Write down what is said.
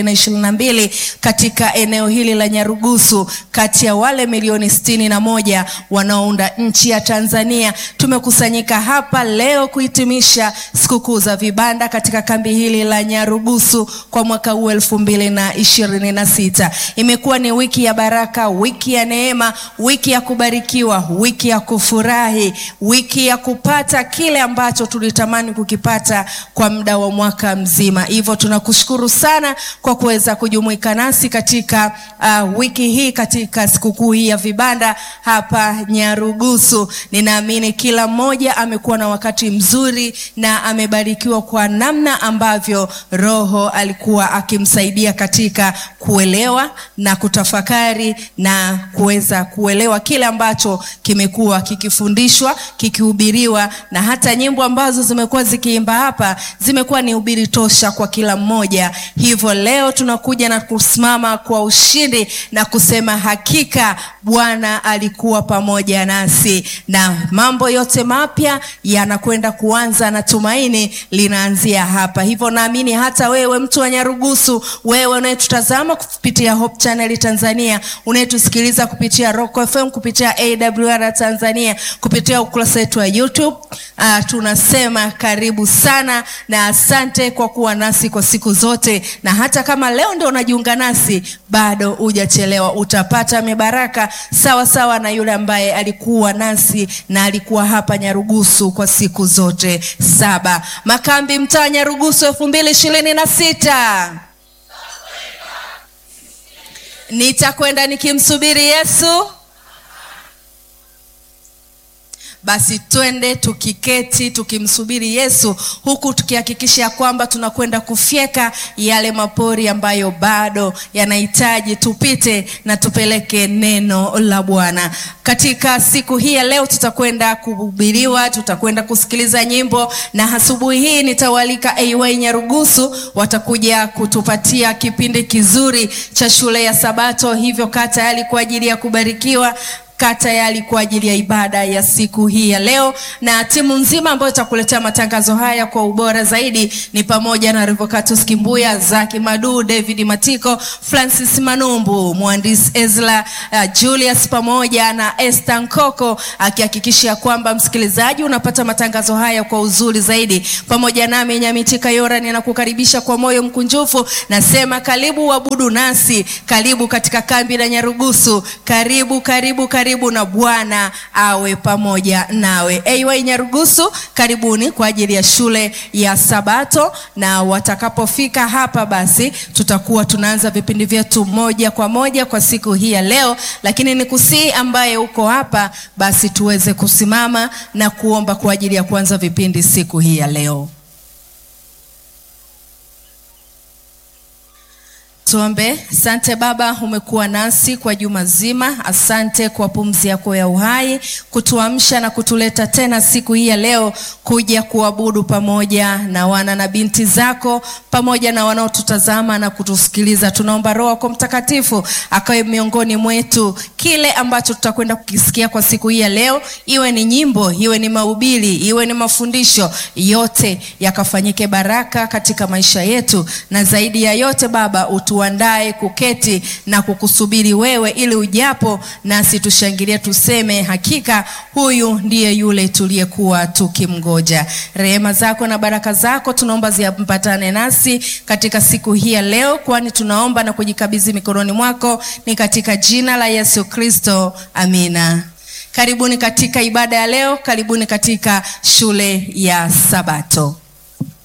na ishirini na mbili katika eneo hili la Nyarugusu, kati ya wale milioni sitini na moja wanaounda nchi ya Tanzania. Tumekusanyika hapa leo kuhitimisha sikukuu za vibanda katika kambi hili la Nyarugusu kwa mwaka huu elfu mbili na ishirini na sita. Imekuwa ni wiki ya baraka, wiki ya neema, wiki ya kubarikiwa, wiki ya kufurahi, wiki ya kupata kile ambacho tulitamani kukipata kwa muda wa mwaka mzima. Hivyo tunakushukuru sana kwa kuweza kujumuika nasi katika uh, wiki hii katika sikukuu hii ya vibanda hapa Nyarugusu. Ninaamini kila mmoja amekuwa na wakati mzuri na amebarikiwa kwa namna ambavyo Roho alikuwa akimsaidia katika kuelewa na kutafakari na kuweza kuelewa kile ambacho kimekuwa kikifundishwa, kikihubiriwa na hata nyimbo ambazo zimekuwa zikiimba hapa zimekuwa ni ubiri tosha kwa kila mmoja. Hivyo leo tunakuja na kusimama kwa ushindi na kusema hakika Bwana alikuwa pamoja nasi, na mambo yote mapya yanakwenda kuanza na tumaini linaanzia hapa. Hivyo naamini hata wewe mtu wa Nyarugusu, wewe unayetutazama kupitia Hope Channel Tanzania, unayetusikiliza kupitia Rock FM, kupitia AWR Tanzania, kupitia ukurasa wetu wa YouTube, uh, tunasema karibu sana na asante kwa kuwa nasi kwa siku zote, na hata kama leo ndio unajiunga nasi, bado hujachelewa, utapata mibaraka sawa sawa na yule ambaye alikuwa nasi na alikuwa hapa Nyarugusu kwa siku zote saba. Makambi mtaa Nyarugusu elfu mbili ishirini na sita. Nitakwenda nikimsubiri Yesu. Basi twende tukiketi tukimsubiri Yesu, huku tukihakikisha kwamba tunakwenda kufyeka yale mapori ambayo bado yanahitaji tupite na tupeleke neno la Bwana. Katika siku hii ya leo tutakwenda kuhubiriwa, tutakwenda kusikiliza nyimbo, na asubuhi hii nitawalika AY Nyarugusu, watakuja kutupatia kipindi kizuri cha shule ya Sabato. Hivyo kaa tayari kwa ajili ya kubarikiwa kaa tayari kwa ajili ya ibada ya siku hii ya leo, na timu nzima ambayo itakuletea matangazo haya kwa ubora zaidi ni pamoja na Revocatus Kimbuya, Zaki Madu, David Matiko, Francis Manumbu, mhandisi Ezra uh, Julius pamoja na Esther Nkoko akihakikisha kwamba msikilizaji unapata matangazo haya kwa uzuri zaidi. Pamoja nami Nyamitika Yora ninakukaribisha kwa moyo mkunjufu, nasema karibu uabudu nasi, karibu katika kambi la Nyarugusu, karibu karibu karibu karibu na Bwana awe pamoja nawe. AY Nyarugusu, karibuni kwa ajili ya shule ya Sabato, na watakapofika hapa, basi tutakuwa tunaanza vipindi vyetu moja kwa moja kwa siku hii ya leo, lakini ni kusii ambaye uko hapa, basi tuweze kusimama na kuomba kwa ajili ya kuanza vipindi siku hii ya leo. Tuombe. Asante Baba, umekuwa nasi kwa juma zima. Asante kwa pumzi yako ya uhai kutuamsha na kutuleta tena siku hii ya leo kuja kuabudu pamoja na wana na binti zako pamoja na wanaotutazama na kutusikiliza. Tunaomba Roho yako Mtakatifu akawe miongoni mwetu, kile ambacho tutakwenda kukisikia kwa siku hii ya leo, iwe ni nyimbo, iwe ni mahubiri, iwe ni mafundisho, yote yakafanyike baraka katika maisha yetu, na zaidi ya yote Baba utu tuandae kuketi na kukusubiri wewe, ili ujapo nasi tushangilie, tuseme hakika huyu ndiye yule tuliyekuwa tukimgoja. Rehema zako na baraka zako tunaomba ziambatane nasi katika siku hii ya leo, kwani tunaomba na kujikabidhi mikononi mwako, ni katika jina la Yesu Kristo, amina. Karibuni katika ibada ya leo, karibuni katika shule ya Sabato.